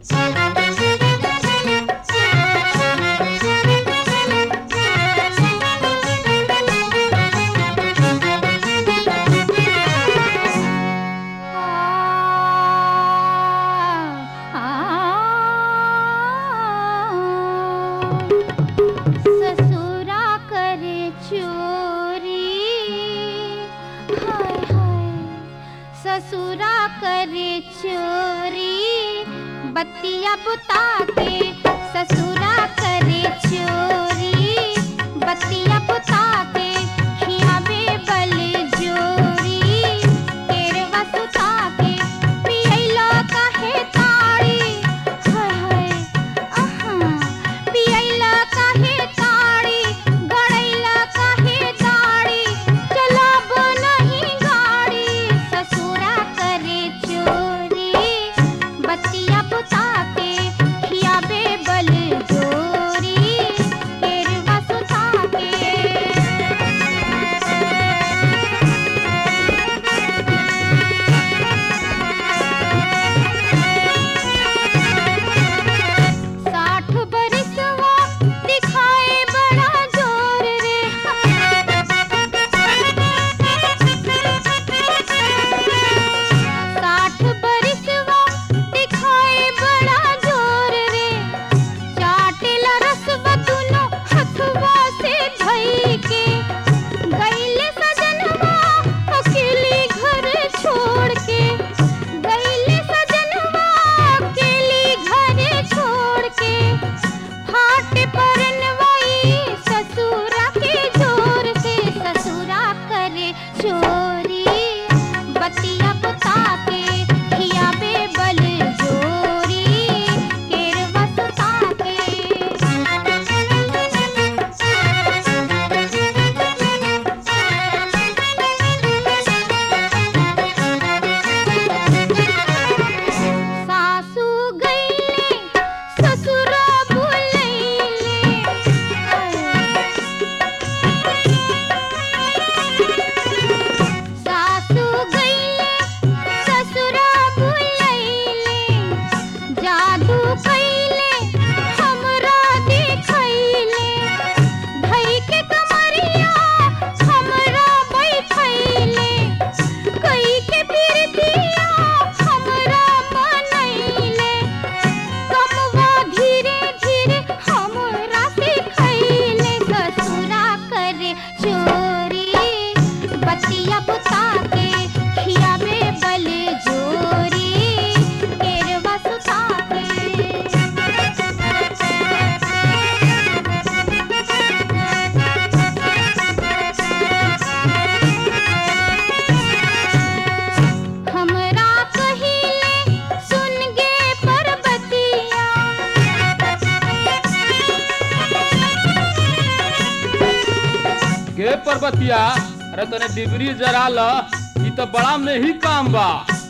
ससुरा करे चोरी हाय हाय ससुरा करे चोरी बत्तिया बुता के ससुरा करे चोरी बत्तिया बुता के खियावे बल जोरी केरवा सुता के पियैला काहे ताड़ी हाय हाय आहा पियैला काहे ताड़ी गड़ैला काहे दाड़ी चलाब नहीं गाड़ी ससुरा करे चोरी बत्तिया बुता के खियाबे बल जोरी केरवा सुता के साठ बरिसवा दिखाए बड़ा जोर रे साठ बरिसवा दिखाए बड़ा जोर रे चाटेला रसवा दुनो हथवा से धई के गईले सजनवा अकेली घर छोड़ के गईले सजनवा अकेली घर छोड़ के फाट परनवाई ससुरा के जोर से ससुरा करे चोरी बतिया बुता के खियाबे बल जोरी केरवा सुता सासू गईले ससुरा बुलैले सासू गईले ससुरा बुलैले जादू कैले हमरा दिखैले धई के कमरिया हमरा बैठैले कई के पिरतिया हमरा मनैले कमवा धीरे धीरे हमरा सिखैले ससुरा करे चोरी बतिया बुता के खियाबे बल जोरी केरवा सुता हमरा कहिले सुन गे परबतिया गे पर्वतिया अरे तने डिबरी जरा ल ई तो बड़ा में ही काम बा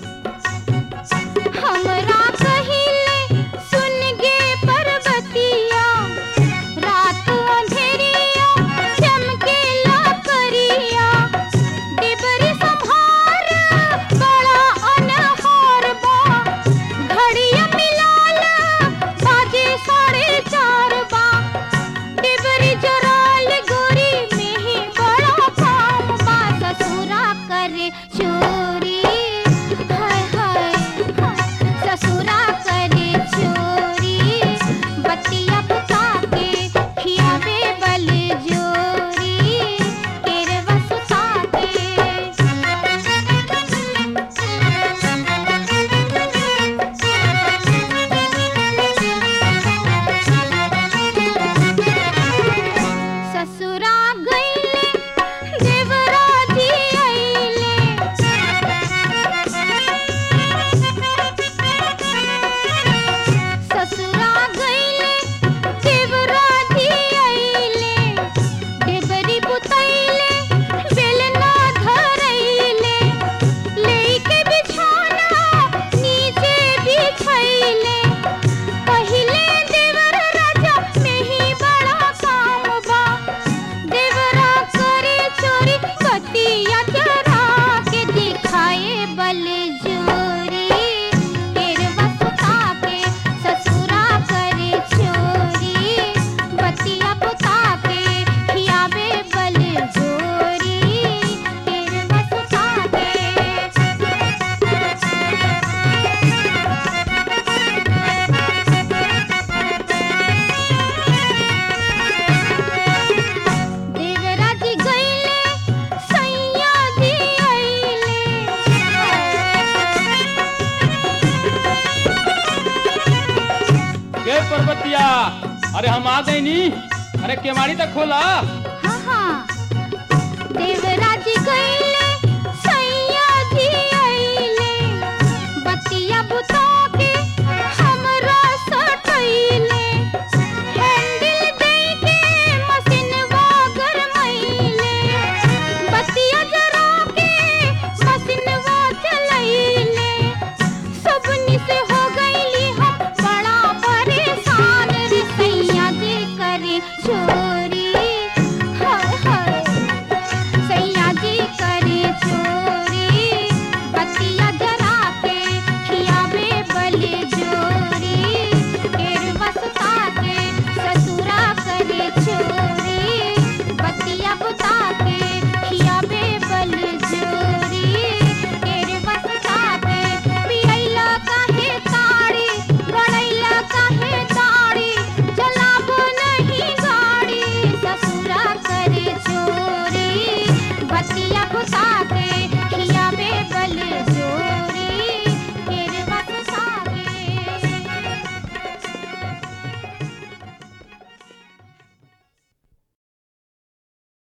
हमरा कहिले सुन गे परबतिया रात अंधेरिया चमकेला करिया डिबरी संभार बड़ा अनहार बा घड़िया मिलाल बाजे साढ़े चार बा डिबरी जराल गोरी में ही बड़ा काम बा ससुरा करे चोरी पर्वतिया अरे हम आ गई नी अरे केवाड़ी तक खोला हाँ हाँ देवराज गई